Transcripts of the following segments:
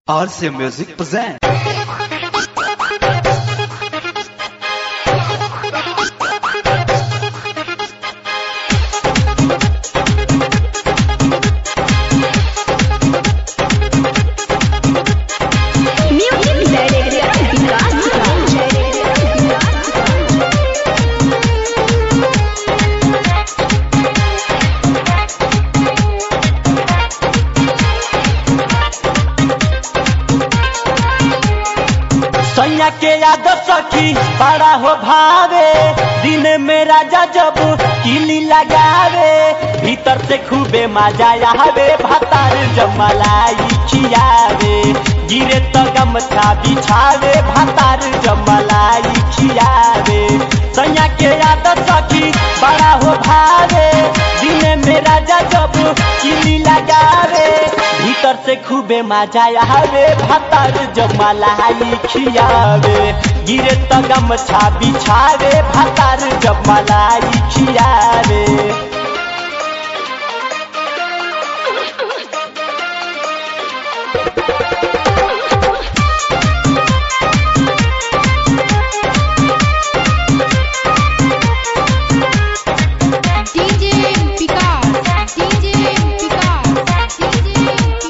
RC Music present. Music Director Vikas सैया के याद सखी बड़ा हो भावे दिन में राजा जब किली लगावे भीतर से खूबे मजा आवे भतार जमलाई खियावे गिरे तो गमछा बिछावे भतार जमलाई खियावे सैया के याद सखी बड़ा हो भावे दिन में राजा जब किली लगावे भीतर से खूबे मजा आवे भतार जमलाई खियावे गिरे तो गमछा बिछावे भतार जमलाई खियावे DJ Vikas DJ Vikas DJ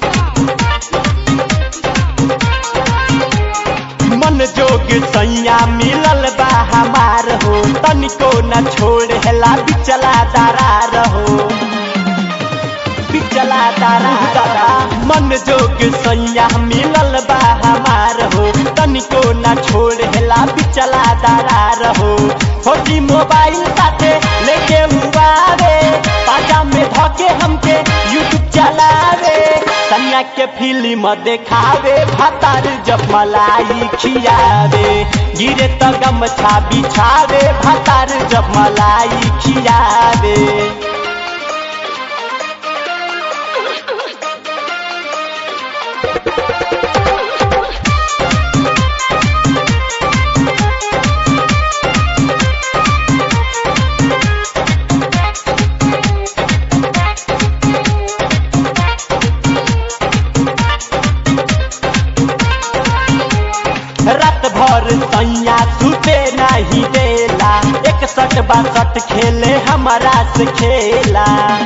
मन जोग सैया मिलल बा हमार हो तनिको न छोड़ हेला बिचला दरार हो बिचला दरार मन जोग सैया मिलल बा हमार हो तनिको न छोड़ हेला बिचला दरार हो छोटी मोबाइल साथे लेके हुआवे पाजा में धके हमके यूट्यूब चलावे कन्या के फिल्म देखावे भतार जब मलाई खियावे गिरे तो गमछा बिछावे भतार जब मलाई खियावे रात भर सैया सुते नहीं देला एक सट बासठ खेले हमारा से खेला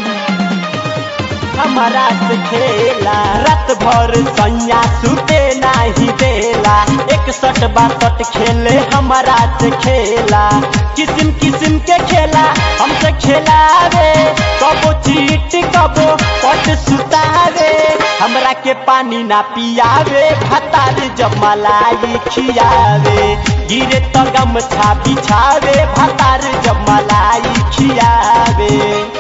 हमारा से खेला रात भर सैया सुते नहीं देला एक सट बासठ खेले हमारा से खेला किस्म किस्म के खेला हमसे खेलावे कबो चीट कबो पट सुतावे हमरा के पानी ना पियावे भतार जब मलाई खियावे गिरे तो गमछा बिछावे भतार जब मलाई खियावे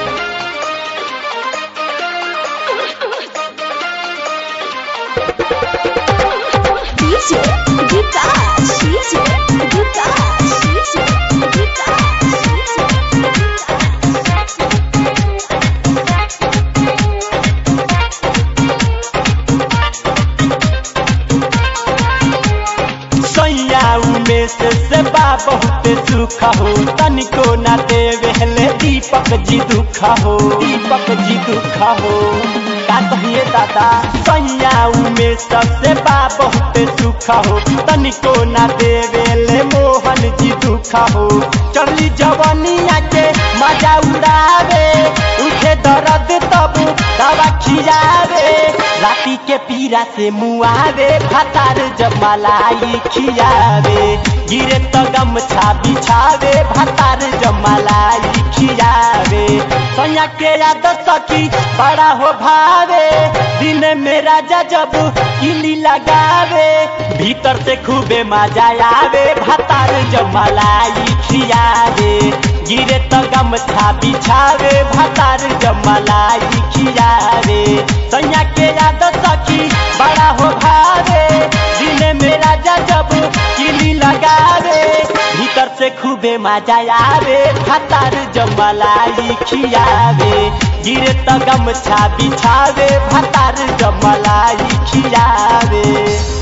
DJ Vikas DJ Vikas DJ सैया उमेश से बा बहुत सुख हो तनिको ना देवे हले दीपक जी दुख हो दीपक जी दुख हो का कहिए दादा सैया उमेश से बा बहुत सुख हो तनिको ना देवे ले मोहन जी दुख हो चली जवनिया के मजा उड़ावे उठे दर्द तब दवा खियावे राती के पीरा से मुआवे भतार जब मलाई खियावे गिरे तो गमछा बिछावे भतार जब मलाई खियावे सैया के याद सखी बड़ा हो भावे दिन में राजा जब किली लगावे भीतर से खूबे मजा आवे भतार जब मलाई खियावे गिरे तो गमछा बिछावे भतार जब मलाई खियावे सैया के याद सखी बड़ा हो भावे दिन में राजा जब किली लगावे भीतर से खूबे मजा आवे भतार जब मलाई खियावे गिरे तो गमछा बिछावे भतार जब मलाई खियावे